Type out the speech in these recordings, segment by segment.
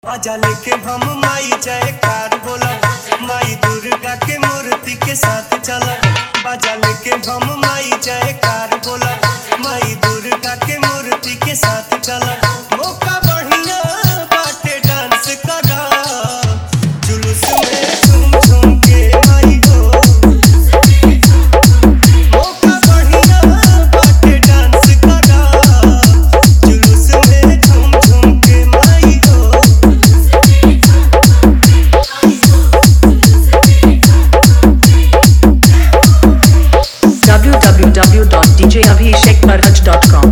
आजा लेके हम माई जयकार बोला माई दुर्गा के मूर्ति के साथ चला बाजा लेके हम माई जयकार बोला माई दुर्गा के मूर्ति के साथ चला मौका बढ़िया बाटे डांस करा जुलूस में झूम झूम के आई हो मौका बढ़िया बाटे डांस करा जुलूस में झूम झूम के माई हो www.djabhishekmarhaj.com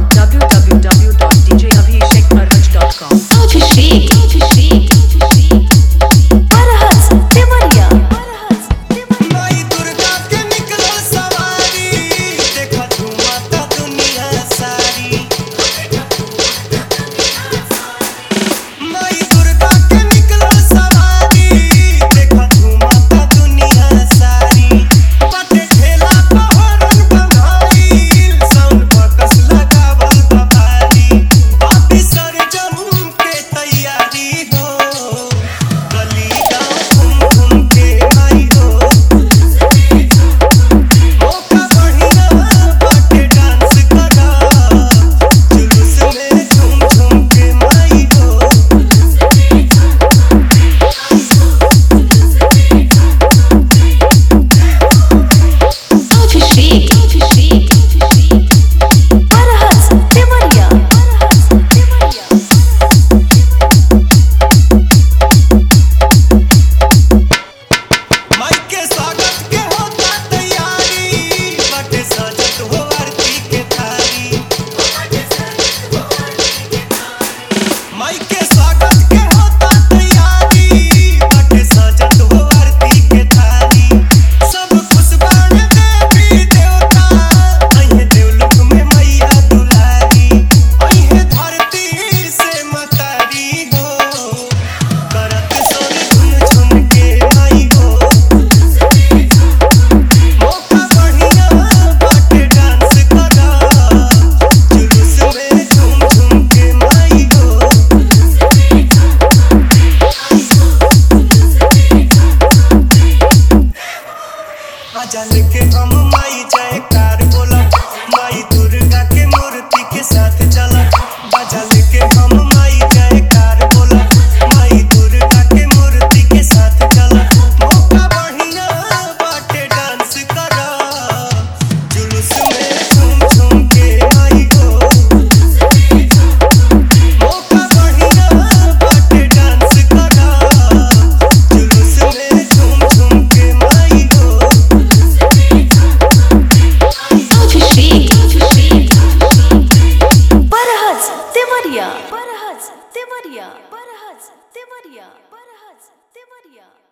www.djabhishekmarhaj.com Abhishek, Abhishek, Abhishek. Parahats, Devariya. Parahats, Devariya. माई दुर्गा के निकलो सवारी देखा झूमता दुनिया सारी माई दुर्गा के निकलो सवारी देखा झूमता दुनिया सारी पटे ठेला पहरन बंधाइल साउंड बकस लगावल बबाली बापी सरजम के तैयारी हो गली गाँव घूम घूम के आई हो मौका बढ़िया बाटे डांस करा जुलूस में झूम झूम के माई हो Abhishek, Abhishek, Abhishek. Parahats, Devariya. Parahats, Devariya. माई के स्वागत के होता तैयारी बाटे सजत हो आरती के थारी माई के स्वागत के होता तैयारी बाटे सजत हो आरती के थारी सब खुश बाण देवी देवता अइहे देवलोक में मैया दुलारी अइहे धरती से मतारी हो करत सोन झुन झुन के आई हो मौका बढ़िया बाटे डांस करा जुलूस में झूम झूम के माई हो आजा लेके हम माई जयकार बोला माई दुर्गा के मूर्ति के साथ चला बाजा लेके हम माई जयकार बोला माई दुर्गा के मूर्ति के साथ चला मौका बढ़िया बाटे डांस करा जुलूस में झूम झूम के आई हो मौका बढ़िया बाटे डांस करा जुलूस में झूम झूम के माई हो Abhishek, Abhishek, Abhishek. Parahats, Devariya. Parahats, Devariya. Parahats, Devariya. Parahats, Devariya.